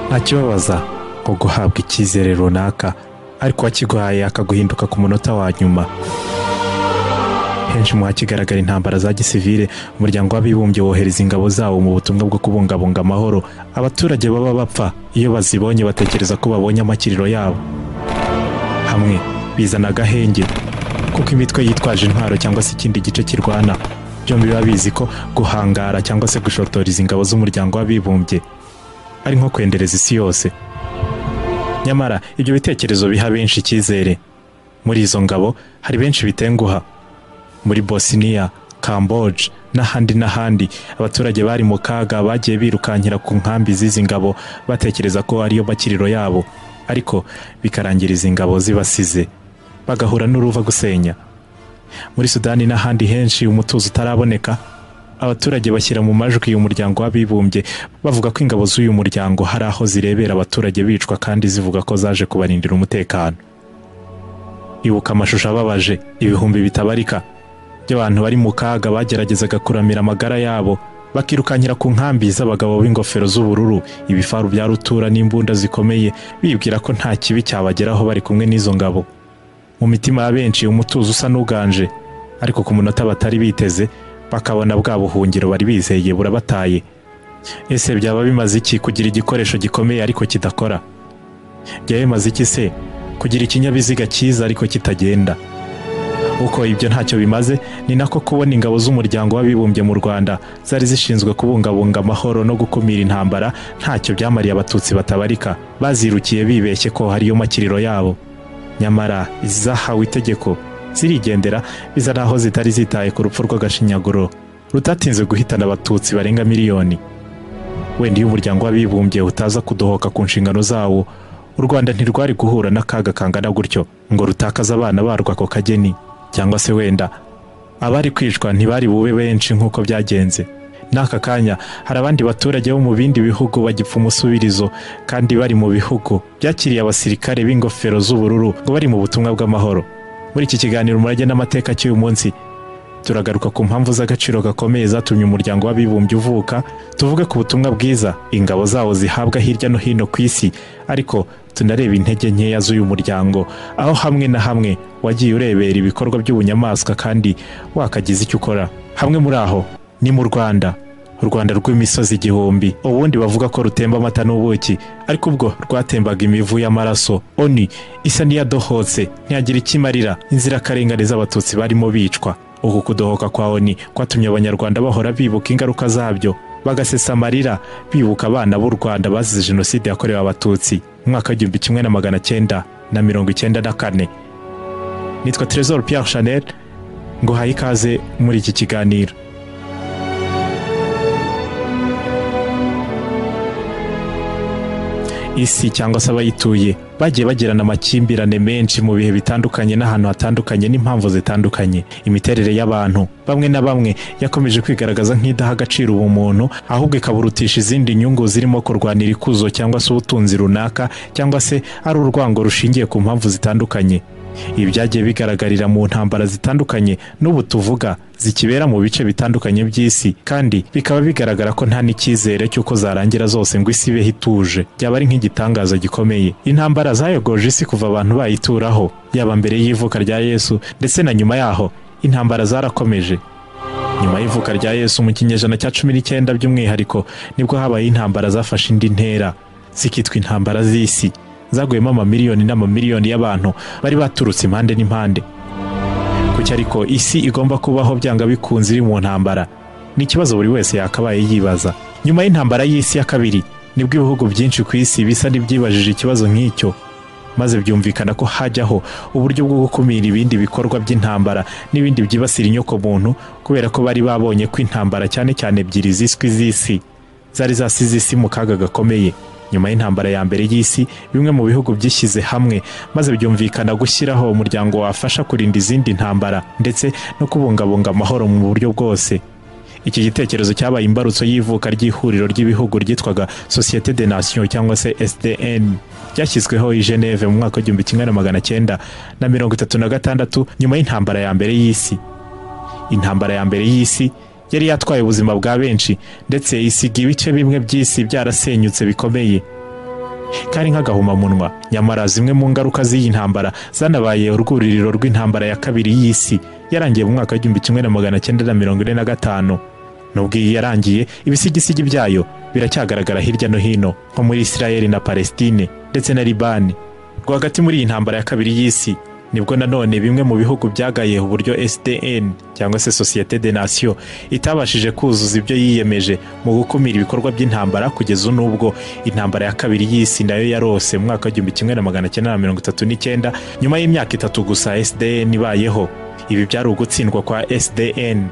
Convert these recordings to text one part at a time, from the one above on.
ntakibabaza nko guhabwa icyizere runaka ariko uwakiguhaye akaguhinduka ku munota wa nyuma henshi mu hakigaragara intambara za gisivile umuryango w'abibumbye wohereza ingabo zawo mu butumwa bwo kubungabunga amahoro abaturage baba bapfa iyo bazibonye batekereza ko babonye amakiriro yabo hamwe bizana agahenge kuko imitwe yitwaje intwaro cyangwa se ikindi gice kirwana byombi biba bizi ko guhangara cyangwa se gushotoreza ingabo z'umuryango w'abibumbye ari nko kwendereza isi yose nyamara ibyo bitekerezo biha benshi icyizere muri izo ngabo hari benshi bitenguha muri bosiniya kamboje n'ahandi n'ahandi abaturage bari mu kaga bagiye birukankira ku nkambi z'izi ngabo batekereza ko ariyo makiriro yabo ariko bikarangira izi ngabo zibasize bagahura n'uruva gusenya muri sudani n'ahandi henshi umutuzo utaraboneka abaturage bashyira mu majwi uyu muryango w'abibumbye bavuga ko ingabo z'uyu muryango hari aho zirebera abaturage bicwa kandi zivuga ko zaje kubarindira umutekano ibuka amashusho ababaje ibihumbi bitabarika by'abantu bari mu kaga bageragezaga kuramira amagara yabo bakirukankira ku nkambi z'abagabo b'ingofero z'ubururu ibifaru bya rutura n'imbunda zikomeye bibwira ko nta kibi cyabageraho bari kumwe n'izo ngabo mu mitima ya benshi umutuzo usa n'uganje ariko ku munota batari biteze bakabona bwa buhungiro bari bizeye burabataye ese byaba bimaze iki kugira igikoresho gikomeye ariko kidakora byaba bimaze iki se kugira ikinyabiziga cyiza ariko kitagenda uko ibyo ntacyo bimaze ni nako kubona ingabo z'umuryango w'abibumbye mu rwanda zari zishinzwe kubungabunga amahoro no gukumira intambara ntacyo byamariye abatutsi batabarika bazirukiye bibeshye ko hariyo makiriro yabo nyamara izahawe itegeko zirigendera biza n'aho zitari zitaye ku rupfu rw'agashinyaguro rutatinze guhitana abatutsi barenga miliyoni wenda iyo umuryango w'abibumbye utaza kudohoka ku nshingano zawo u rwanda ntirwari guhura n'akaga kangana gutyo ngo rutakaze abana barwo ako kageni cyangwa se wenda abari kwicwa ntibari bube benshi nk'uko byagenze n'aka kanya hari abandi baturage bo mu bindi bihugu bagipfa umusubirizo kandi bari mu bihugu byakiriye abasirikare b'ingofero z'ubururu ngo bari mu butumwa bw'amahoro muri iki kiganiro umurage n'amateka cy'uyu munsi turagaruka ku mpamvu z'agaciro gakomeye zatumye umuryango w'abibumbye uvuka tuvuge ku butumwa bwiza ingabo zawo zihabwa hirya no hino ku isi ariko tunareba intege nkeya z'uyu muryango aho hamwe na hamwe wagiye urebera ibikorwa by'ubunyamaswa kandi wakagize icyo ukora hamwe muri aho ni mu rwanda u rwanda rw'imisozi igihumbi ubundi bavuga ko rutemba amata n'ubuki ariko ubwo rwatembaga imivu y'amaraso oni isa n'iyadohotse ntiyagira icyo imarira inzirakarengane z'abatutsi barimo bicwa uku kudohoka kwa oni kwatumye abanyarwanda bahora bibuka ingaruka zabyo bagasesa amarira bibuka abana b'u rwanda bazize jenoside yakorewe abatutsi mu mwaka w'igihumbi kimwe na magana cyenda na mirongo icyenda na kane nitwa Trésor Pierre Chanel nguhaye ikaze muri iki kiganiro isi cyangwa se abayituye bagiye bagirana amakimbirane menshi mu bihe bitandukanye n'ahantu hatandukanye n'impamvu zitandukanye imiterere y'abantu bamwe na bamwe yakomeje kwigaragaza nk'idaha agaciro ubumuntu ahubwo ikaburutisha izindi nyungu zirimo kurwanira ikuzo cyangwa se ubutunzi runaka cyangwa se ari urwango rushingiye ku mpamvu zitandukanye ibi byagiye bigaragarira mu ntambara zitandukanye n'ubu tuvuga zikibera mu bice bitandukanye by'isi kandi bikaba bigaragara ko nta n'icyizere cy'uko zarangira zose ngo isi ibeho ituje byaba ari nk'igitangaza gikomeye intambara zayogoje isi kuva abantu bayituraho yaba mbere y'ivuka rya yesu ndetse na nyuma yaho intambara zarakomeje nyuma y'ivuka rya yesu mu kinyejana cya cumi n'icyenda by'umwihariko nibwo habaye intambara zafashe indi ntera zikitwa intambara z'isi zaguyemo amamiliyoni n'amamiliyoni y'abantu bari baturutse impande n'impande kuki ariko isi igomba kubaho byanga bikunze iri mu ntambara ni ikibazo buri wese yakabaye yibaza nyuma y'intambara y'isi ya kabiri nibwo ibihugu byinshi ku isi bisa n'ibyibajije ikibazo nk'icyo maze byumvikana ko hajyaho uburyo bwo gukumira ibindi bikorwa by'intambara n'ibindi byibasira inyokomuntu kubera ko bari babonye ko intambara cyane cyane ebyiri ziswe z'isi zari zasize isi mu kaga gakomeye nyuma y'intambara ya mbere y'isi bimwe mu bihugu byishyize hamwe maze byumvikana gushyiraho umuryango wafasha kurinda izindi ntambara ndetse no kubungabunga amahoro mu buryo bwose iki gitekerezo cyabaye imbarutso y'ivuka ry'ihuriro ry'ibihugu ryitwaga sosiyete de nation cyangwa se sdn ryashyizweho i geneve mu mwaka w'igihumbi kimwe na magana cyenda na mirongo itatu na gatandatu nyuma y'intambara ya mbere y'isi intambara ya mbere y'isi yari yatwaye ubuzima bwa benshi ndetse isiga ibice bimwe by'isi byarasenyutse bikomeye kari nk'agahomamunwa nyamara zimwe mu ngaruka z'iyi ntambara zanabaye urwuririro rw'intambara ya kabiri y'isi yarangiye mu mwaka w'igihumbi kimwe na magana cyenda na mirongo ine na gatanu nubwo iyi yarangiye ibisigisigi byayo biracyagaragara hirya no hino nko muri isirayeli na palestine ndetse na libani rwagati muri iyi ntambara ya kabiri y'isi nibwo nanone bimwe mu bihugu byagaye uburyo sdn cyangwa se sosiyete de nasiyo itabashije kuzuza ibyo yiyemeje mu gukumira ibikorwa by'intambara kugeza n'ubwo intambara ya kabiri y'isi nayo yarose mu mwaka w'igihumbi kimwe na magana cyenda na mirongo itatu n'icyenda nyuma y'imyaka itatu gusa sdn ibayeho ibi byari ugutsindwa kwa sdn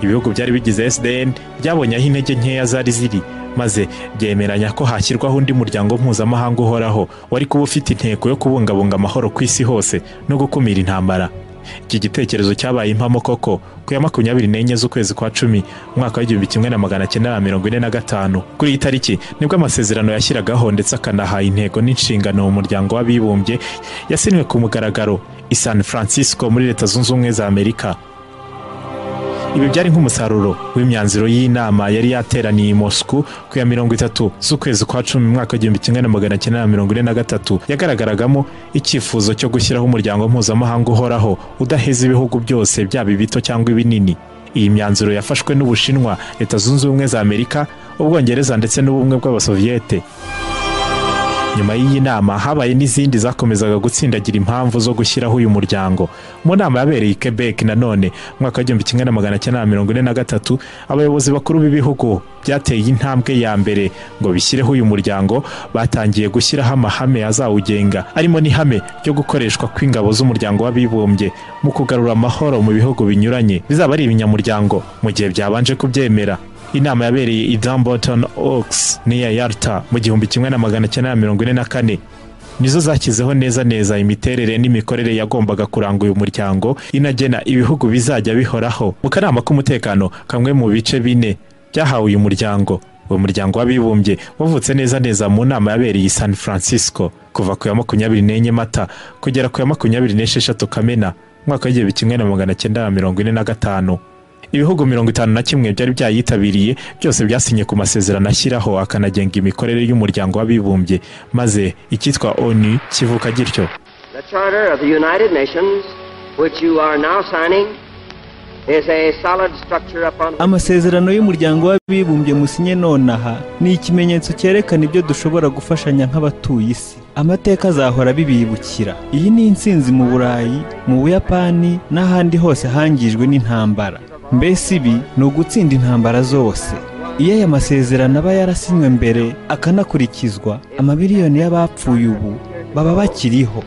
ibihugu byari bigize sdn byabonye aho intege nkeya zari ziri maze byemeranya ko hashyirwaho undi muryango mpuzamahanga uhoraho wari kuba ufite intego yo kubungabunga amahoro ku isi hose no gukumira intambara iki gitekerezo cyabaye impamo koko ku ya makumyabiri n'enye z'ukwezi kwa cumi umwaka w'igihumbi kimwe na magana cyenda na mirongo ine na gatanu kuri iyi tariki nibwo amasezerano yashyiragaho ndetse akanaha intego n'inshingano mu muryango w'abibumbye yasinwe ku mugaragaro i san francisco muri leta zunze ubumwe za amerika ibi byari nk'umusaruro w'imyanzuro y'inama yari yateraniye i mosku ku ya mirongo itatu z'ukwezi kwa cumi mu mwaka w'igihumbi kimwe na magana cyenda na mirongo ine na gatatu yagaragaragamo icyifuzo cyo gushyiraho umuryango mpuzamahanga uhoraho udaheza ibihugu byose byaba ibito cyangwa ibinini iyi myanzuro yafashwe n'ubushinwa leta zunze ubumwe za amerika ubwongereza ndetse n'ubumwe bw'abasoviyete nyuma y'iyi nama habaye n'izindi zakomezaga gutsindagira impamvu zo gushyiraho uyu muryango mu nama yabereye i quebec nanone mu mwaka w'igihumbi kimwe na magana cyenda na mirongo ine na gatatu abayobozi bakuru b'ibihugu byateye intambwe ya mbere ngo bishyireho uyu muryango batangiye gushyiraho amahame azawugenga arimo n'ihame ryo gukoreshwa kw'ingabo z'umuryango w'abibumbye mu kugarura amahoro mu bihugu binyuranye bizaba ari ibinyamuryango mu gihe byabanje kubyemera inama yabereye i dumbarton oaks n'iya yarta mu gihumbi kimwe na magana cyenda na mirongo ine na kane nizo zashyizeho neza neza imiterere n'imikorere yagombaga kuranga uyu muryango inagena ibihugu bizajya bihoraho mu kanama k'umutekano kamwe mu bice bine byahawe uyu muryango uwo muryango w'abibumbye wavutse neza neza mu nama yabereye i san francisco kuva ku ya makumyabiri n'enye mata kugera ku ya makumyabiri n'esheshatu kamena umwaka w'igihumbi kimwe na magana cyenda na mirongo ine na gatanu ibihugu mirongo itanu na kimwe byari byayitabiriye byose byasinye ku masezerano ashyiraho akanagenga imikorere y'umuryango w'abibumbye maze icyitwa onu kivuka gityo amasezerano y'umuryango w'abibumbye musinye nonaha ni ikimenyetso cyerekana ibyo dushobora gufashanya nk'abatuye isi amateka azahora bibibukira iyi ni insinzi mu burayi mu buyapani n'ahandi hose hangijwe n'intambara mbese ibi ni ugutsinda intambara zose iyo aya masezerano aba yarasinywe mbere akanakurikizwa amabiliyoni y'abapfuye ubu baba bakiriho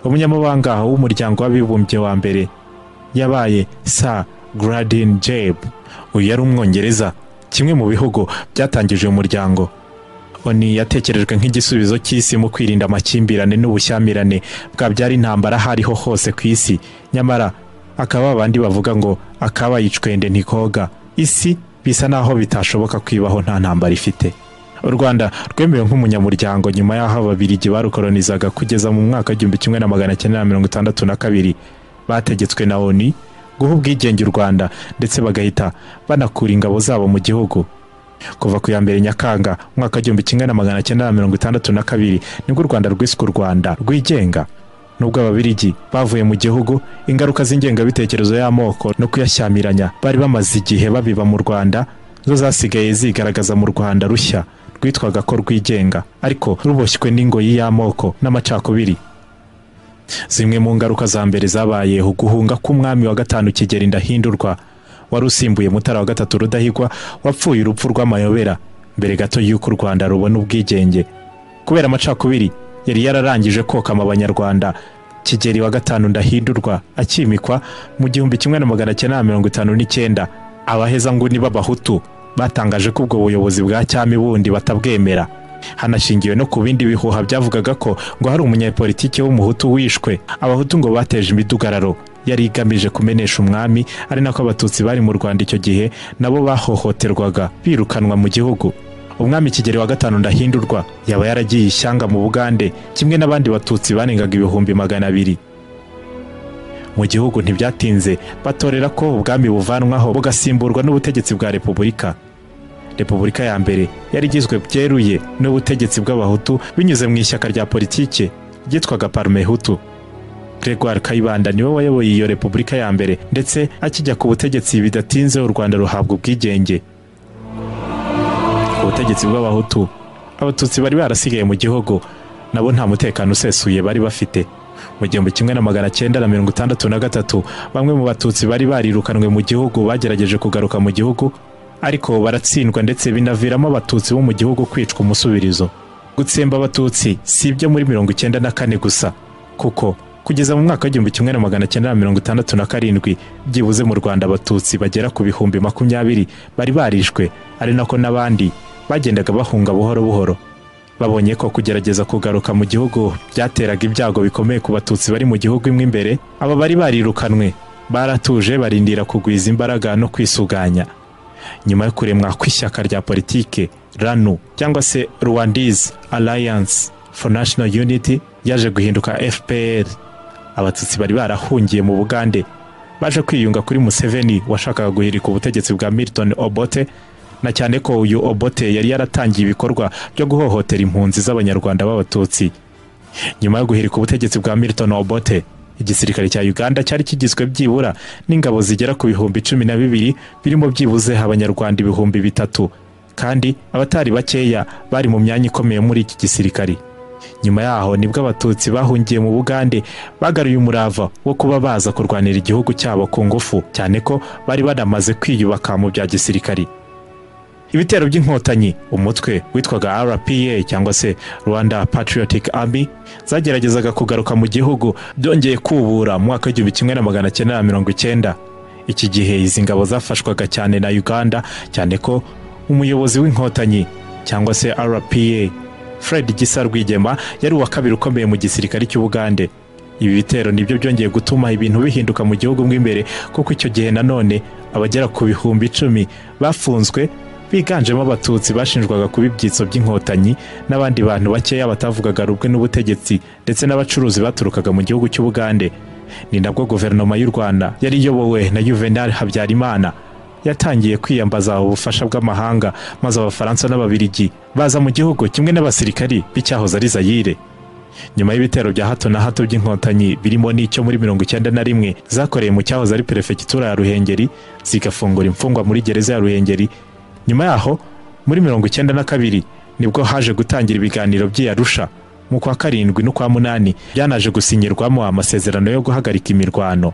umunyamabanga w'umuryango w'abibumbye wa mbere yabaye sa garadin jeb uyu yari umwongereza kimwe mu bihugu byatangije uyu muryango oni yatekerejwe nk'igisubizo cy'isi mu kwirinda amakimbirane n'ubushyamirane bwabyara intambara aho ariho hose ku isi nyamara akaba abandi bavuga ngo akaba yicwende ntikoga isi bisa naho bitashoboka kwibaho nta ntambara ifite u rwanda rwemewe nk'umunyamuryango nyuma y'aho ababirigi barukoronizaga kugeza mu mwaka w'igihumbi kimwe na magana cyenda na mirongo itandatu na kabiri bategetswe na oni guha ubwigenge u rwanda ndetse bagahita banakura ingabo zabo mu gihugu kuva ku ya mbere nyakanga umwaka w'igihumbi kimwe na magana cyenda na mirongo itandatu na kabiri nibwo u rwanda rwiswe u rwanda rwigenga nubwo ababirigi bavuye mu gihugu ingaruka z'ingengabitekerezo y'amoko no kuyashyamiranya bari bamaze igihe babiba mu rwanda zo zasigaye zigaragaza mu rwanda rushya rwitwaga ko rwigenga ariko ruboshywe n'ingoyi y'amoko n'amacakubiri zimwe mu ngaruka za mbere zabaye uguhunga k'umwami wa gatanu kigeri ndahindurwa wari usimbuye mutara wa gatatu rudahigwa wapfuye urupfu rw'amayobera mbere gato y'uko u rwanda rubona ubwigenge kubera amacakubiri yari yararangije kokama abanyarwanda kigeri wa gatanu ndahindurwa akimikwa mu gihumbi kimwe na magana cyenda na mirongo itanu n'icyenda abahezanguni b'abahutu batangaje ko ubwo buyobozi bwa cyami bundi batabwemera hanashingiwe no ku bindi bihuha byavugaga ko ngo hari umunyepolitiki w'umuhutu wishwe abahutu ngo bateje imidugararo yari igamije kumenesha umwami ari nako abatutsi bari mu rwanda icyo gihe nabo bahohoterwaga birukanwa mu gihugu umwami kigeri wa gatanu ndahindurwa yaba yaragiye ishyanga mu bugande kimwe n'abandi batutsi banengaga ibihumbi magana abiri mu gihugu ntibyatinze batorera ko ubwami buvanwaho bugasimburwa n'ubutegetsi bwa repubulika repubulika ya mbere yari igizwe byeruye n'ubutegetsi bw'abahutu binyuze mu ishyaka rya politike ryitwaga parmehutu gregoire kayibanda niwe wayoboye iyo repubulika ya mbere ndetse akijya ku butegetsi bidatinze u rwanda ruhabwa ubwigenge ubutegetsi bw'abahutu abatutsi bari barasigaye mu gihugu nabo nta mutekano usesuye bari bafite mu gihumbi kimwe na magana cyenda na mirongo itandatu na gatatu bamwe mu batutsi bari barirukanwe mu gihugu bagerageje kugaruka mu gihugu ariko baratsindwa ndetse binaviramo abatutsi bo mu gihugu kwicwa umusubirizo gutsemba abatutsi si ibyo muri mirongo icyenda na kane gusa kuko kugeza mu mwaka w'igihumbi kimwe na magana cyenda na mirongo itandatu na karindwi byibuze mu rwanda abatutsi bagera ku bihumbi makumyabiri bari barishwe ari nako n'abandi bagendaga bahunga buhoro buhoro babonye ko kugerageza kugaruka mu gihugu byateraga ibyago bikomeye ku batutsi bari mu gihugu imwe imbere aba bari barirukanwe baratuje barindira kugwiza imbaraga no kwisuganya nyuma yo kuremwa kw'ishyaka rya politike ranu cyangwa se rwandese alliance for national unity yaje guhinduka fpr abatutsi bari barahungiye mu bugande baje kwiyunga kuri museveni washakaga guhirika ubutegetsi bwa milton obote na cyane ko uyu obote yari yaratangiye ibikorwa byo guhohotera impunzi z'abanyarwanda b'abatutsi nyuma yo guhirika ubutegetsi bwa milton obote igisirikare cya uganda cyari kigizwe byibura n'ingabo zigera ku bihumbi cumi na bibiri birimo byibuze abanyarwanda ibihumbi bitatu kandi abatari bakeya bari mu myanya ikomeye muri iki gisirikare nyuma yaho nibwo abatutsi bahungiye mu bugande bagaruye umurava wo kuba baza kurwanira igihugu cyabo ku ngufu cyane ko bari banamaze kwiyubaka mu bya gisirikare ibitero by'inkotanyi umutwe witwaga rpa cyangwa se rwanda patriotic army zageragezaga kugaruka mu gihugu byongeye kubura mu mwaka w'igihumbi kimwe na magana cyenda na mirongo icyenda iki gihe izi ngabo zafashwaga cyane na uganda cyane ko umuyobozi w'inkotanyi cyangwa se rpa fred gisa rwigema yari uwa kabiri ukomeye mu gisirikare cy'ubugande ibi bitero nibyo byongeye gutuma ibintu bihinduka mu gihugu mo imbere kuko icyo gihe nanone abagera ku bihumbi icumi bafunzwe biganjemo abatutsi bashinjwaga kuba ibyitso by'inkotanyi n'abandi bantu bakeya batavugaga rumwe n'ubutegetsi ndetse n'abacuruzi baturukaga mu gihugu cy'ubugande ni nabwo guverinoma y'u rwanda yari iyobowe na juvenal habyarimana yatangiye kwiyambaza ubufasha bw'amahanga maze abafaransa n'ababirigi baza mu gihugu kimwe n'abasirikari b'icyahoze ari zayire nyuma y'ibitero bya hato na hato by'inkotanyi birimo n'icyo muri mirongo icyenda na rimwe zakoreye mu cyahoze ari perefegitura ya ruhengeri zigafungura imfungwa muri gereza ya ruhengeri nyuma yaho muri mirongo icyenda na kabiri nibwo haje gutangira ibiganiro by'i Arusha mu kwa karindwi n'ukwa munani byanaje gusinyirwamo amasezerano yo guhagarika imirwano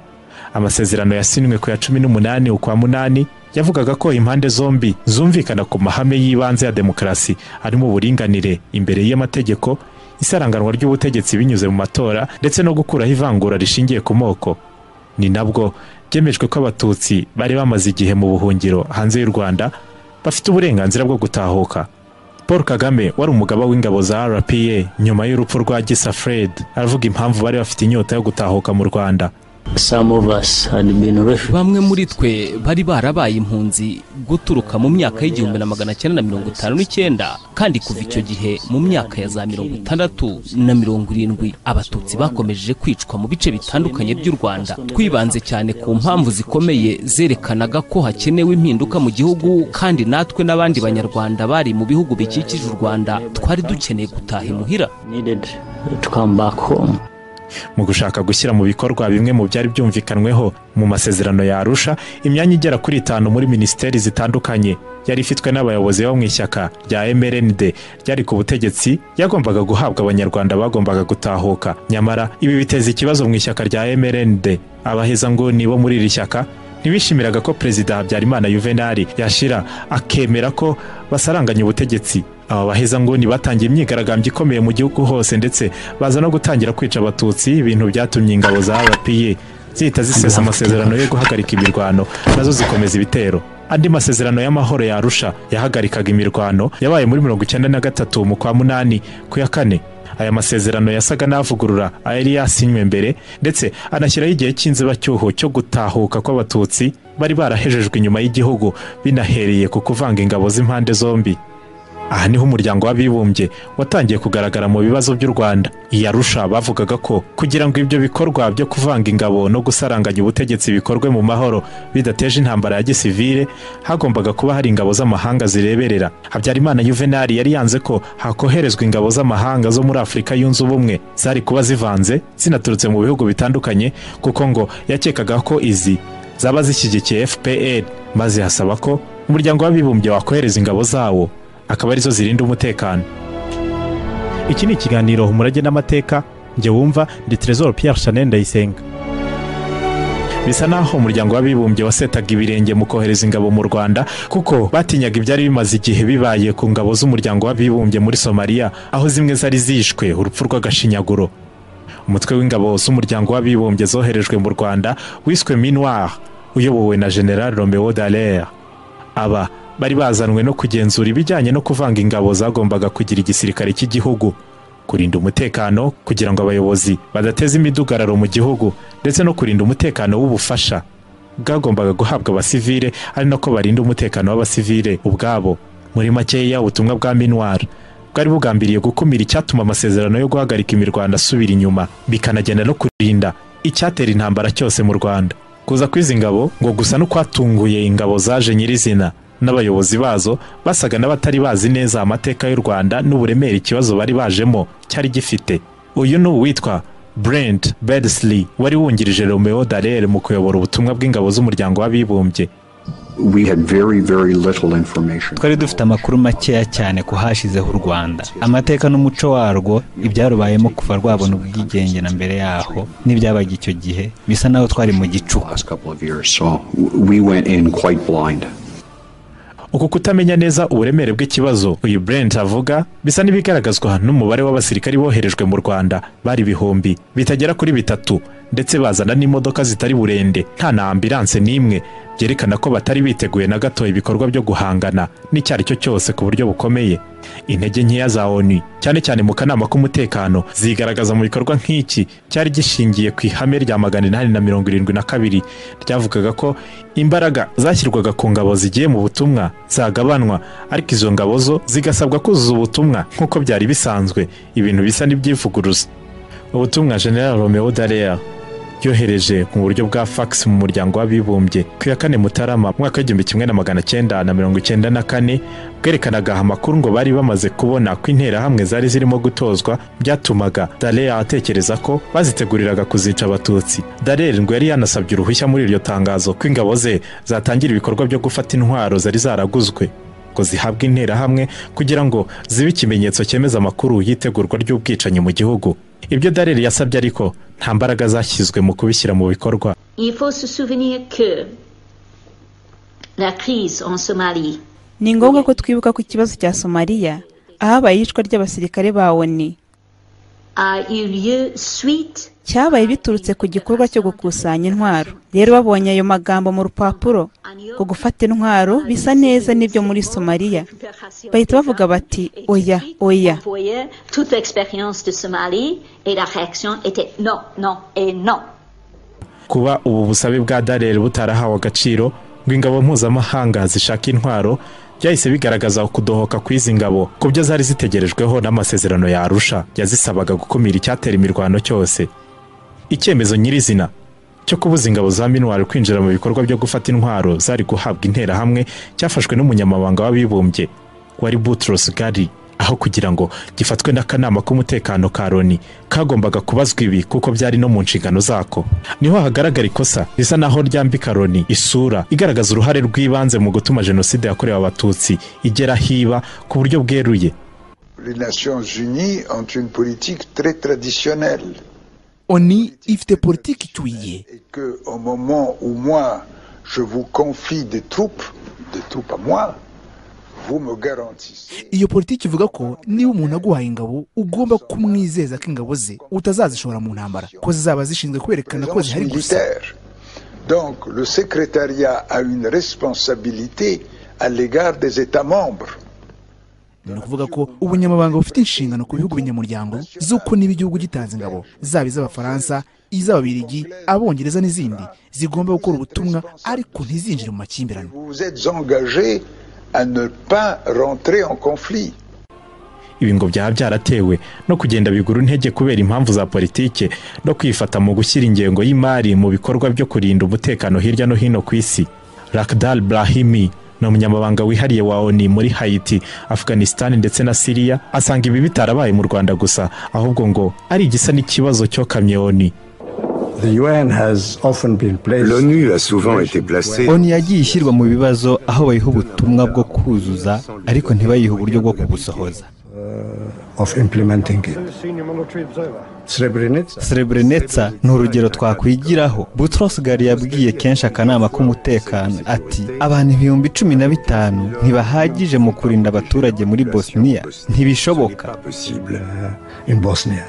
amasezerano yasinywe ku ya cumi n'umunani ukwa munani yavugaga ko impande zombi zumvikana ku mahame y'ibanze ya demokarasi arimo uburinganire imbere y'amategeko isaranganwa ry'ubutegetsi binyuze mu matora ndetse no gukuraho ivangura rishingiye ku moko ni nabwo byemejwe ko abatutsi bari bamaze igihe mu buhungiro hanze y'u rwanda bafite uburenganzira bwo gutahuka paul kagame wari umugaba w'ingabo za rpa nyuma y'urupfu rwa gisa fred aravuga impamvu bari bafite inyota yo gutahuka mu rwanda bamwe muri twe bari barabaye impunzi guturuka mu myaka y'igihumbi na magana cyenda na mirongo itanu n'icyenda kandi kuva icyo gihe mu myaka ya za mirongo itandatu na mirongo irindwi abatutsi bakomeje kwicwa mu bice bitandukanye by'u rwanda twibanze cyane ku mpamvu zikomeye zerekanaga ko hakenewe impinduka mu gihugu kandi natwe n'abandi banyarwanda bari mu bihugu bikikije u rwanda twari dukeneye gutaha imuhira mu gushaka gushyira mu bikorwa bimwe mu byari byumvikanweho mu masezerano ya Arusha imyanya igera kuri itanu muri minisiteri zitandukanye yari ifitwe n'abayobozi bo mu ishyaka rya MRND ryari ku butegetsi yagombaga guhabwa abanyarwanda bagombaga gutahuka nyamara ibi biteza ikibazo mu ishyaka rya MRND abahezanguni bo muri iri shyaka ntibishimiraga ko perezida habyarimana yuvenali yashira akemera ko basaranganya ubutegetsi aba bahezanguni batangiye imyigaragambyo ikomeye mu gihugu hose ndetse baza no gutangira kwica abatutsi ibintu byatumye ingabo za rpa zihita zisesa amasezerano yo guhagarika imirwano nazo zikomeza ibitero andi masezerano y'amahoro ya Arusha yahagarikaga imirwano yabaye muri mirongo icyenda na gatatu mu kwa munani ku ya kane aya masezerano yasaga n'avugurura ayari yasinywe mbere ndetse anashyiraho igihe cy'inzibacyuho cyo gutahuka kw'abatutsi bari barahejejwe inyuma y'igihugu binahereye ku kuvanga ingabo z'impande zombi aha niho umuryango w'abibumbye watangiye kugaragara mu bibazo by'u rwanda i arusha bavugaga ko kugira ngo ibyo bikorwa byo kuvanga ingabo no gusaranganya ubutegetsi bikorwe mu mahoro bidateje intambara ya gisivile hagombaga kuba hari ingabo z'amahanga zireberera habyarimana yuvenali yari yanze ko hakoherezwa ingabo z'amahanga zo muri afurika yunze ubumwe zari kuba zivanze zinaturutse mu bihugu bitandukanye kuko ngo yakekaga ko izi zaba zishyigikiye fpr maze hasaba ko umuryango w'abibumbye wakohereza ingabo zawo akaba arizo zirinda umutekano iki ni ikiganiro umurage n'amateka njye wumva ndi Trésor Pierre Chanel Ndayisenga bisa naho umuryango w'abibumbye wasetaga ibirenge mu kohereza ingabo mu rwanda kuko batinyaga ibyari bimaze igihe bibaye ku ngabo z'umuryango w'abibumbye muri somaliya aho zimwe zari zishwe urupfu rw'agashinyaguro umutwe w'ingabo z'umuryango w'abibumbye zoherejwe mu rwanda wiswe minuar uyobowe na general romeo dallaire aba bari bazanwe no kugenzura ibijyanye no kuvanga ingabo zagombaga kugira igisirikare cy'igihugu kurinda umutekano kugira ngo abayobozi badateza imidugararo mu gihugu ndetse no kurinda umutekano w'ubufasha bwagombaga guhabwa abasivile ari nako barinda umutekano w'abasivile ubwabo muri makeya ubutumwa bwa minwara bwari bugambiriye gukumira icyatuma amasezerano yo guhagarika imirwano asubira inyuma bikanagenda no kurinda icyatera intambara cyose mu rwanda kuza kw'izi ngabo ngo gusa no kwatunguye ingabo zaje nyirizina n'abayobozi bazo basaga n'abatari bazi neza amateka y'u rwanda n'uburemere ikibazo bari bajemo cyari gifite uyu ni uwitwa brent bedsley wari wungirije romeo darere mu kuyobora ubutumwa bw'ingabo z'umuryango w'abibumbye we had very, very little information. twari dufite amakuru makeya cyane ku hashizeho u rwanda amateka n'umuco warwo ibyarubayemo kuva rwabona ubwigenge na mbere yaho n'ibyabaga icyo gihe bisa naho twari mu gicuku Last couple of years, so we went in quite blind. uku kutamenya neza uburemere bw'ikibazo uyu brent avuga bisa n'ibigaragazwa n'umubare w'abasirikari boherejwe mu rwanda bari ibihumbi bitagera kuri bitatu ndetse bazana n'imodoka zitari burende nta na ambilanse n'imwe byerekana ko batari biteguye na gato ibikorwa byo guhangana n'icyo ari cyo cyose ku buryo bukomeye intege nkeya za onu cyane cyane mu kanama k'umutekano zigaragaza mu bikorwa nk'iki cyari gishingiye ku ihame rya magana inani na mirongo irindwi na kabiri ryavugaga ko imbaraga zashyirwaga ku ngabo zigiye mu butumwa zagabanwa ariko izo ngabo zo zigasabwa kuzuza ubutumwa nk'uko byari bisanzwe ibintu bisa n'ibyivuguruza ubutumwa general romeo dallaire yohereje mu buryo bwa fax mu muryango w'abibumbye ku ya kane mutarama mu mwaka w'igihumbi kimwe na magana cyenda na mirongo icyenda na kane bwerekanaga amakuru ngo bari bamaze kubona ko interahamwe zari zirimo gutozwa byatumaga dallaire atekereza ko baziteguriraga kuzica abatutsi dallaire ngo yari yanasabye uruhushya muri iryo tangazo ko ingabo ze zatangira ibikorwa byo gufata intwaro zari zaraguzwe ngo zihabwe interahamwe kugira ngo zibe ikimenyetso cyemeza amakuru y'itegurwa ry'ubwicanyi mu gihugu ibyo dareri yasabye ariko nta mbaraga zashyizwe mu kubishyira mu bikorwa Il faut se souvenir que la crise en Somalie ni ngombwa ko twibuka ku kibazo cya somaliya ahabaye iyicwa ry'abasirikare ba oni a eu lieu suite cyabaye biturutse ku gikorwa cyo gukusanya intwaro rero babonye ayo magambo mu rupapuro ngo gufata intwaro bisa neza n'ibyo muri somaliya bahita bavuga bati oya oya voyait toute l'expérience de Somalie et la réaction était non, non et non. kuba ubu busabe bwa dareri butarahawe agaciro ngo ingabo mpuzamahanga zishaka intwaro byahise bigaragaza ukudohoka kw'izi ngabo ku byo zari zitegerejweho n'amasezerano ya arusha yazisabaga gukumira icyatera imirwano cyose icyemezo nyirizina cyo kubuza ingabo za minuwari kwinjira mu bikorwa byo gufata intwaro zari guhabwa interahamwe cyafashwe n'umunyamabanga w'abibumbye wari Boutros Ghali aho kugira ngo gifatwe n'akanama k'umutekano ka loni kagombaga kubazwa ibi kuko byari no mu nshingano zako niho hagaragara ikosa risa naho ryambika loni isura igaragaza uruhare rw'ibanze mu gutuma jenoside yakorewe abatutsi igera hiba ku buryo bweruye Les Nations Unies ont une politique très traditionnelle oni ifite politiki icuye et que au moment où moi je vous confie des troupes, des troupes à moi, vous me garantissez iyo politiki ivuga ko niba umuntu aguhaye ingabo ugomba kumwizeza ko ingabo ze utazazishora mu ntambara ko zizaba zishinzwe kwerekana ko présence zihari gusa militaire. Donc le secrétariat a une responsabilité à l'égard des États membres. ni ukuvuga ko ubunyamabanga bufite inshingano ku bihugu binyamuryango z'uko niba igihugu gitanze ingabo zaba iz'abafaransa iz'ababirigi abongereza n'izindi zigomba gukora ubutumwa ariko ntizinjire mu makimbirane Vous vous êtes engagé à ne pas rentrer en conflit. ibi ngo byaba byaratewe no kugenda bigura intege kubera impamvu za politike no kwifata mu gushyira ingengo y'imari mu bikorwa byo kurinda umutekano hirya no hino ku isi Lakhdar Brahimi ni umunyamabanga wihariye wa ONU muri Haiti, Afghanistan ndetse na Syria asanga ibi bitarabaye mu Rwanda gusa ahubwo ngo ari igisa n'ikibazo cyokamye ONU L'ONU a souvent été placée onu yagiye ishyirwa mu bibazo aho bayiha ubutumwa bwo kuzuza ariko ntibayihe uburyo bwo kubusohoza of implementing it. Srebrenica Srebrenica ni urugero twakwigiraho Boutros Ghali yabwiye kenshi akanama k'umutekano ati abantu ibihumbi cumi na bitanu ntibahagije mu kurinda abaturage muri Bosnia ntibishoboka pas possible in Bosnia.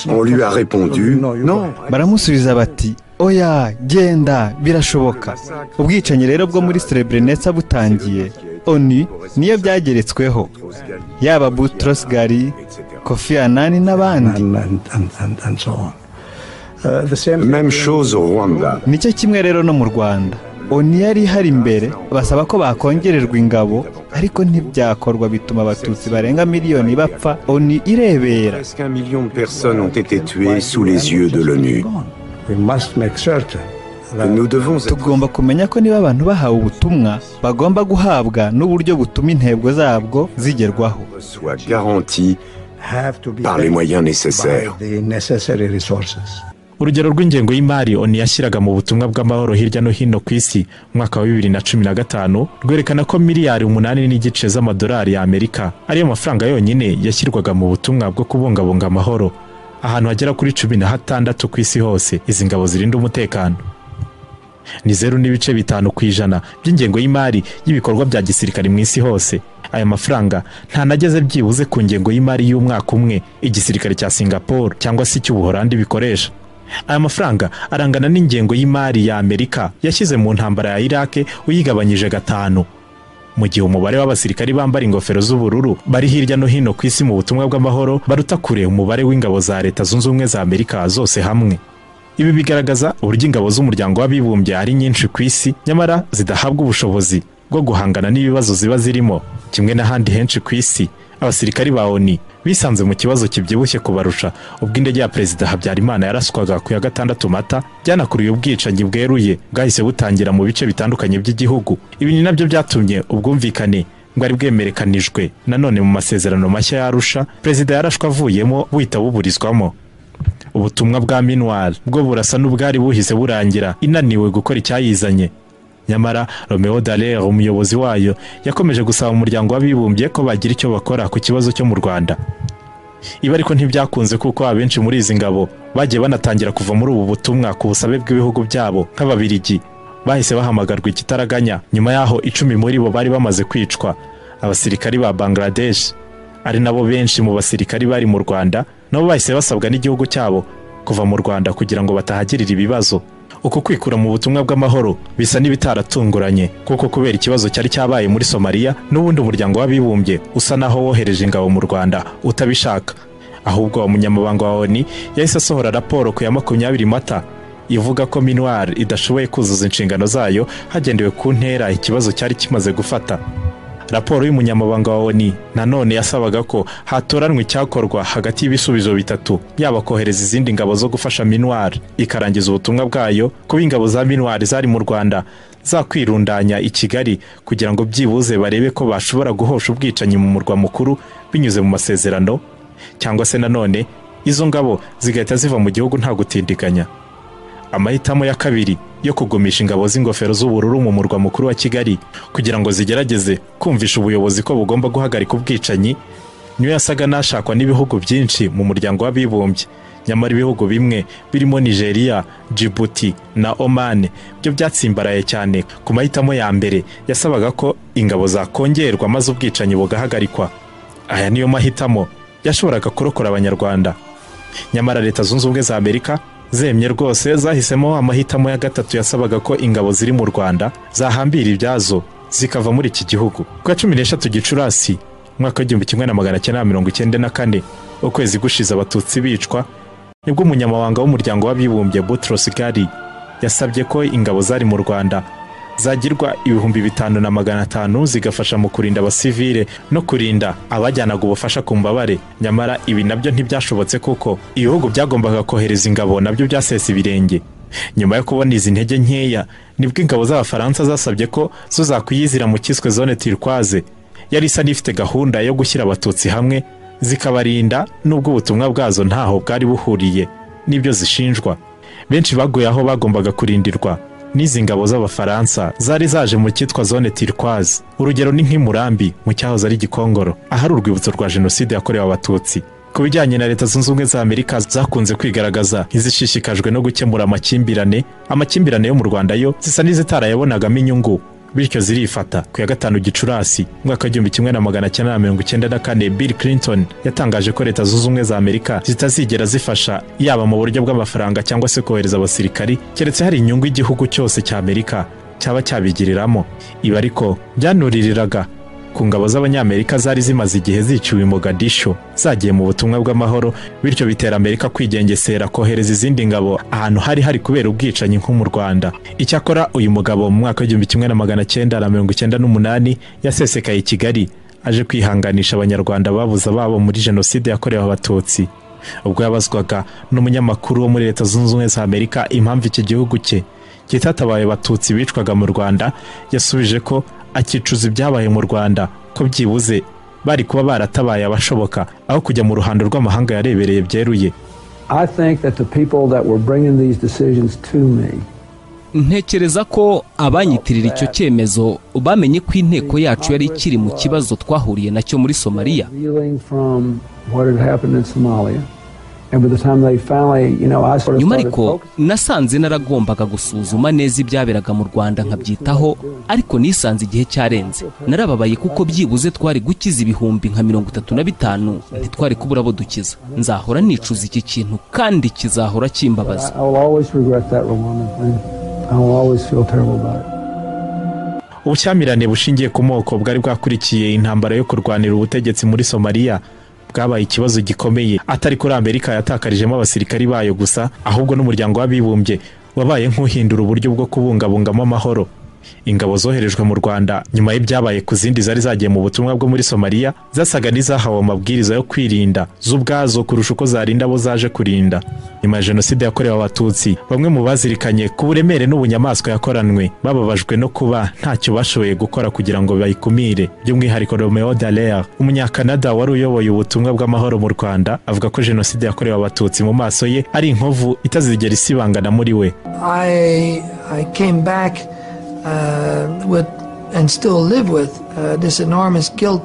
On lui a répondu non. baramusubiza bati oya genda birashoboka ubwicanyi rero bwo muri Srebrenica butangiye oni niyo byageretsweho yaba Boutros Ghali Kofi Annan n'abandi And, and, and, and, and so on. Uh, the same Même chose au Rwanda. nicyo kimwe rero no mu Rwanda oni yari ihari mbere basaba ko bakongererwa ingabo ariko ntibyakorwa bituma abatutsi barenga miliyoni bapfa oni irebera Presque un million de personnes ont été tuées sous les yeux de l'ONU. We must make certain Nous devons être tugomba kumenya ko niba abantu bahawe ubutumwa bagomba guhabwa n'uburyo butuma intego zabwo zigerwaho soit garantis have to be par les moyens nécessaires. by the necessary resources. urugero rw'ingengo y'imari onu yashyiraga mu butumwa bw'amahoro hirya no hino ku isi umwaka wa bibiri na cumi na gatanu rwerekana ko miliyari umunani n'igice z'amadolari y'amerika ariyo mafaranga yonyine yashyirwaga mu butumwa bwo kubungabunga amahoro ahantu hagera kuri cumi na hatandatu ku isi hose izi ngabo zirinda umutekano ni zeru n'ibice bitanu ku ijana by'ingengo y'imari y'ibikorwa bya gisirikare mu isi hose aya mafaranga ntanageze byibuze ku ngengo y'imari y'umwaka umwe igisirikare cya singapore cyangwa se icy'ubuhorandi bikoresha aya mafaranga arangana n'ingengo y'imari ya amerika yashyize mu ntambara ya irake uyigabanyije gatanu mu gihe umubare w'abasirikari bambara ingofero z'ubururu bari hirya no hino ku isi mu butumwa bw'amahoro baruta kure umubare w'ingabo za leta zunze ubumwe za amerika zose hamwe ibi bigaragaza uburyo ingabo z'umuryango w'abibumbye ari nyinshi ku isi nyamara zidahabwa ubushobozi bwo guhangana n'ibibazo ziba zirimo kimwe n'ahandi henshi ku isi abasirikari ba oni bisanze mu kibazo kibyibushye kubarusha ubwo indege ya perezida habyarimana yaraswaga ku ya gatandatu mata byanakuriye ubwicanyi bweruye bwahise butangira mu bice bitandukanye by'igihugu ibi ni nabyo byatumye ubwumvikane bwari bwemerekanijwe nanone mu masezerano mashya yarusha perezida yarashwe avuyemo buhita buburizwamo ubutumwa bwa minuwari bwo burasa n'ubwari buhise burangira inaniwe gukora icyayizanye nyamara romeo dallaire umuyobozi wayo yakomeje gusaba umuryango w'abibumbye ko bagira icyo bakora ku kibazo cyo mu rwanda ibi ariko ntibyakunze kuko abenshi muri izi ngabo bagiye banatangira kuva muri ubu butumwa ku busabe bw'ibihugu byabo nk'ababirigi bahise bahamagarwa ikitaraganya nyuma y'aho icumi muri bo bari bamaze kwicwa abasirikari ba bangladesh ari nabo benshi mu basirikari bari mu rwanda nabo bahise basabwa n'igihugu cyabo kuva mu rwanda kugira ngo batahagirira ibibazo uku kwikura mu butumwa bw'amahoro bisa n'ibitaratunguranye kuko kubera ikibazo cyari cyabaye muri somaliya n'ubundi umuryango w'abibumbye usa naho wohereje ingabo mu rwanda utabishaka ahubwo umunyamabanga wa oni yahise asohora raporo ku ya makumyabiri mata ivuga ko minuar idashoboye kuzuza inshingano zayo hagendewe ku ntera ikibazo cyari kimaze gufata raporo y'umunyamabanga wa oni nanone yasabaga ko hatoranwa icyakorwa hagati y'ibisubizo bitatu yaba kohereza izindi ngabo zo gufasha minuwari ikarangiza ubutumwa bwayo kuba ingabo za minuwari zari mu rwanda zakwirundanya i kigali kugira ngo byibuze barebe ko bashobora guhosha ubwicanyi mu murwa mukuru binyuze mu masezerano cyangwa se nanone izo ngabo zigahita ziva mu gihugu nta gutindiganya amahitamo ya kabiri yo kugumisha ingabo z'ingofero z'ubururu mu murwa mukuru wa kigali kugira ngo zigerageze kumvisha ubuyobozi ko bugomba guhagarika ubwicanyi niyo yasaga n'ashakwa n'ibihugu byinshi mu muryango w'abibumbye nyamara ibihugu bimwe birimo nigeria djibouti na oman byo byatsimbaraye cyane ku mahitamo ya mbere yasabaga ko ingabo zakongerwa maze ubwicanyi bugahagarikwa aya niyo mahitamo yashoboraga kurokora abanyarwanda nyamara leta zunze ubumwe za amerika zemye rwose zahisemo amahitamo ya gatatu yasabaga ko ingabo ziri mu rwanda zahambira ibyazo zikava muri iki gihugu ku ya cumi n'eshatu gicurasi umwaka w'igihumbi kimwe na magana cyenda na mirongo icyenda na kane ukwezi gushize abatutsi bicwa nibwo umunyamabanga w'umuryango w'abibumbye butros ghali yasabye ko ingabo zari mu rwanda zagirwa ibihumbi bitanu na magana atanu zigafasha mu kurinda abasivile no kurinda abajyanaga ubufasha ku mbabare nyamara ibi nabyo ntibyashobotse kuko ibihugu byagombaga kohereza ingabo nabyo byasesa ibirenge nyuma yo kubona izi ntege nkeya nibwo ingabo z'abafaransa zasabye ko zo zakwiyizira mu cyiswe zone tirikwaze yari isa n'ifite gahunda yo gushyira abatutsi hamwe zikabarinda nubwo ubutumwa bwazo ntaho bwari buhuriye n'ibyo zishinjwa benshi baguye aho bagombaga kurindirwa n'izi ngabo z'abafaransa zari zaje mu cyitwa zone tirikwaze urugero ni nk'imurambi mu cyahoze ari gikongoro ahari urwibutso rwa jenoside yakorewe abatutsi ku bijyanye na leta zunze ubumwe za amerika zakunze kwigaragaza nk'izishishikajwe no gukemura amakimbirane amakimbirane yo mu rwanda yo zisa n'izitarayabonagamo inyungu bityo zirifata ku ya gatanu gicurasi umwaka w'igihumbi kimwe na magana cyenda na mirongo icyenda na kane bill clinton yatangaje ko leta zunze ubumwe za amerika zitazigera zifasha yaba mu buryo bw'amafaranga cyangwa se kohereza abasirikari keretse hari inyungu y'igihugu cyose cya amerika cyaba cyabigiriramo ibi ariko byanuririraga ku ngabo z'abanyamerika zari zimaze igihe ziciwe i mogadisho zagiye mu butumwa bw'amahoro bityo bitera amerika kwigengesera kohereza izindi ngabo ahantu hari hari kubera ubwicanyi nko mu rwanda icyakora uyu mugabo mu mwaka w'igihumbi kimwe na magana cyenda na mirongo icyenda n'umunani yasesekaye i kigali aje kwihanganisha abanyarwanda babuze ababo muri jenoside yakorewe abatutsi ubwo yabazwaga n'umunyamakuru wo muri leta zunze ubumwe za amerika impamvu iki gihugu cye kitatabaye abatutsi bicwaga mu rwanda yasubije ko akicuza ibyabaye mu rwanda ko byibuze bari kuba baratabaye abashoboka aho kujya mu ruhando rw'amahanga yarebereye byeruye I think that the people that were bringing these decisions to me ntekereza ko abanyitirira icyo cyemezo bamenye ko inteko yacu yari ikiri mu kibazo twahuriye nacyo muri somaliya reeling from what had happened in Somalia. And by the time they finally, you know, I sort of nyuma started ariko nasanze naragombaga gusuzuma neza ibyaberaga mu rwanda nkabyitaho ariko nisanze igihe cyarenze narababaye kuko byibuze twari gukiza ibihumbi nka mirongo itatu na bitanu ntitwari kubura abo dukiza nzahora nicuza iki kintu kandi kizahora kimbabaza I will always regret that, Rwanda. and I will always feel terrible about it. ubushyamirane bushingiye ku moko bwari bwakurikiye intambara yo kurwanira ubutegetsi muri somaliya bwabaye ikibazo gikomeye atari kuri amerika yatakarijemo abasirikari bayo gusa ahubwo n'umuryango w'abibumbye wabaye nk'uhindura uburyo bwo kubungabungamo amahoro ingabo zoherejwe mu rwanda nyuma y'ibyabaye ku zindi zari zagiye mu butumwa bwo muri somaliya zasaga n'izahawe amabwiriza yo kwirinda z'ubwazo kurusha uko zarinda abo zaje kurinda nyuma ya jenoside yakorewe abatutsi bamwe mu bazirikanye ku buremere n'ubunyamaswa yakoranwe bababajwe no kuba ntacyo bashoboye gukora kugira ngo bayikumire by'umwihariko romeo dallaire umunyakanada wari uyoboye ubutumwa bw'amahoro mu rwanda avuga ko jenoside yakorewe abatutsi mu maso ye ari inkovu itazigera isibangana muri we I, I came back uh, with and still live with uh, this enormous guilt.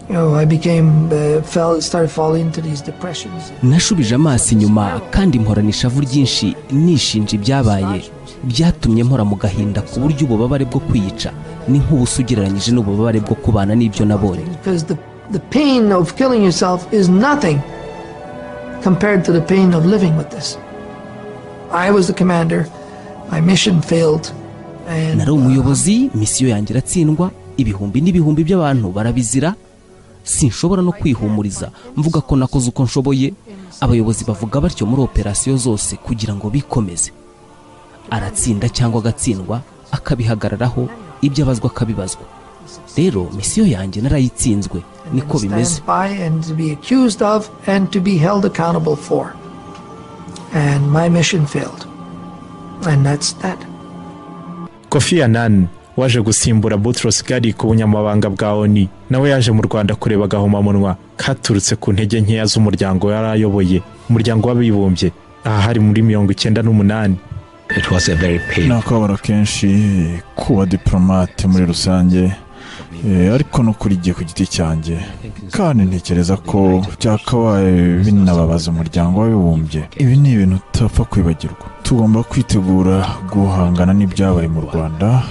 You know, I became uh, fell started falling into these depressions. nashubije amaso inyuma kandi mporana ishavu ryinshi nishinja ibyabaye byatumye mpora mu gahinda ku buryo ububabare bwo kwiyica ni nk'ubusa ugereranyije n'ububabare bwo kubana n'ibyo nabonye because the, the pain of killing yourself is nothing compared to the pain of living with this. I was the commander, my mission failed, and nari umuyobozi misiyo yanjye iratsindwa ibihumbi n'ibihumbi by'abantu barabizira sinshobora no kwihumuriza mvuga ko nakoze uko nshoboye abayobozi bavuga batyo muri operasiyo zose kugira ngo bikomeze aratsinda cyangwa agatsindwa akabihagararaho ibyo abazwa akabibazwa rero misiyo yanjye narayitsinzwe niko bimeze stand by and to be accused of and to be held accountable for. And my mission failed. And that's that. kofi annan waje gusimbura Boutros Ghali ku bunyamabanga bwa ONU nawe yaje mu Rwanda kureba agahomamunwa katurutse ku ntege nkeya z'umuryango yari ayoboye umuryango w'abibumbye aha hari muri mirongo icyenda n'umunani It was a very ni painful. akababaro kenshi kuba diporomate muri rusange eh, ariko no kuri jye ku giti cyanjye kandi ntekereza ko byakabaye binababaza umuryango w'abibumbye ibi ni ibintu utapfa kwibagirwa tugomba kwitegura guhangana n'ibyabaye mu rwanda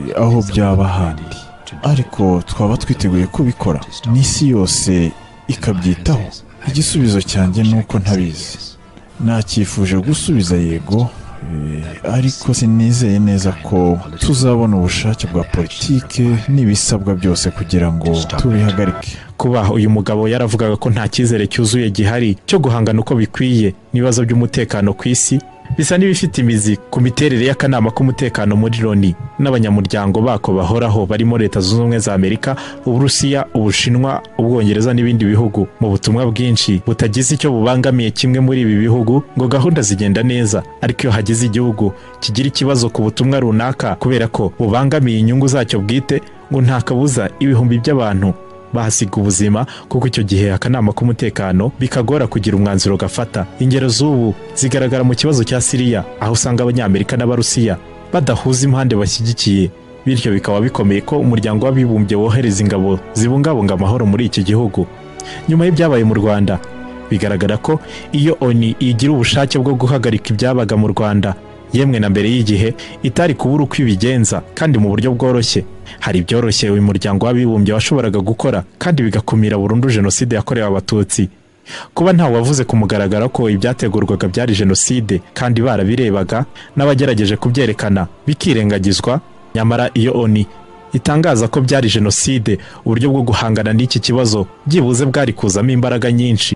eh, aho byaba handi ariko twaba twiteguye kubikora n'isi yose ikabyitaho igisubizo cyanjye ni uko ntabizi nacyifuje gusubiza yego eh, ariko sinizeye neza ko tuzabona ubushake bwa politike n'ibisabwa byose kugira ngo tubihagarike kuba uyu mugabo yaravugaga ko nta cyizere cyuzuye gihari cyo guhangana uko bikwiye n'ibibazo by'umutekano ku isi bisa n'ibifite imizi ku miterere y'akanama k'umutekano muri loni n'abanyamuryango bako bahoraho barimo leta zunze ubumwe za amerika uburusiya ubushinwa ubwongereza n'ibindi bihugu mu butumwa bwinshi butagize icyo bubangamiye kimwe muri ibi bihugu ngo gahunda zigenda neza ariko iyo hagize igihugu kigira ikibazo ku butumwa runaka kubera ko bubangamiye inyungu zacyo bwite ngo nta kabuza ibihumbi by'abantu bahasiga ubuzima kuko icyo gihe akanama k'umutekano bikagora kugira umwanzuro gafata ingero z'ubu zigaragara mu kibazo cya siriya aho usanga abanyamerika n'abarusiya badahuza impande bashyigikiye bityo bikaba bikomeye ko umuryango w'abibumbye wohereza ingabo zibungabunga amahoro muri iki gihugu nyuma y'ibyabaye mu rwanda bigaragara ko iyo oni igira ubushake bwo guhagarika ibyabaga mu rwanda yemwe na mbere y'igihe itari kubura uko ibigenza kandi mu buryo bworoshye hari ibyoroshye uyu muryango w'abibumbye washoboraga gukora kandi bigakumira burundu jenoside yakorewe abatutsi kuba ntawe wavuze ku mugaragaro ko ibyategurwaga byari jenoside kandi barabirebaga n'abagerageje kubyerekana bikirengagizwa nyamara iyo oni itangaza ko byari jenoside uburyo bwo guhangana n'iki kibazo byibuze bwari kuzamo imbaraga nyinshi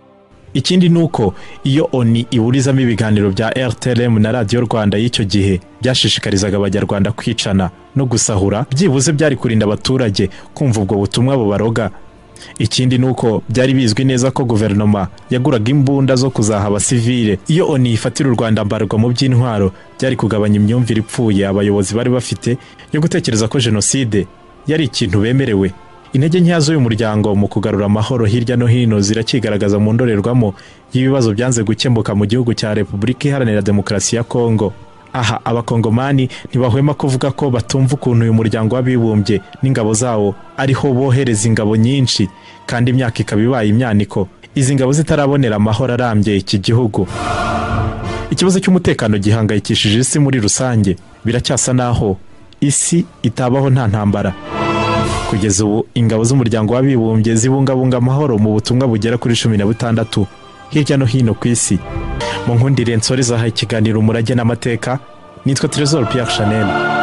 ikindi ni uko iyo oni iburizamo ibiganiro bya rtlm na radiyo rwanda y'icyo gihe byashishikarizaga abanyarwanda kwicana no gusahura byibuze byari kurinda abaturage kumva ubwo butumwa bubaroga ikindi ni uko byari bizwi neza ko guverinoma yaguraga imbunda zo kuzaha abasivile iyo oni ifatira u rwanda mbarwa mu by'intwaro byari kugabanya imyumvire ipfuye abayobozi bari bafite yo gutekereza ko jenoside yari ikintu bemerewe intege nkeya z'uyu muryango mu kugarura amahoro hirya no hino zirakigaragaza mu ndorerwamo y'ibibazo byanze gukemuka mu gihugu cya repubulika iharanira demokarasi ya kongo aha abakongomani ntibahwema kuvuga ko batumva ukuntu uyu muryango w'abibumbye n'ingabo zawo ariho bohereza ingabo nyinshi kandi imyaka ikaba ibaye imyaniko izi ngabo zitarabonera amahoro arambye iki gihugu ikibazo cy'umutekano gihangayikishije isi muri rusange biracyasa naho isi itabaho nta ntambara kugeza ubu ingabo z'umuryango w'abibumbye zibungabunga amahoro mu butumwa bugera kuri cumi na butandatu hirya no hino ku isi mu nkundi rensori zahaye ikiganiro umurage n'amateka nitwa Trezor Pierre Chanel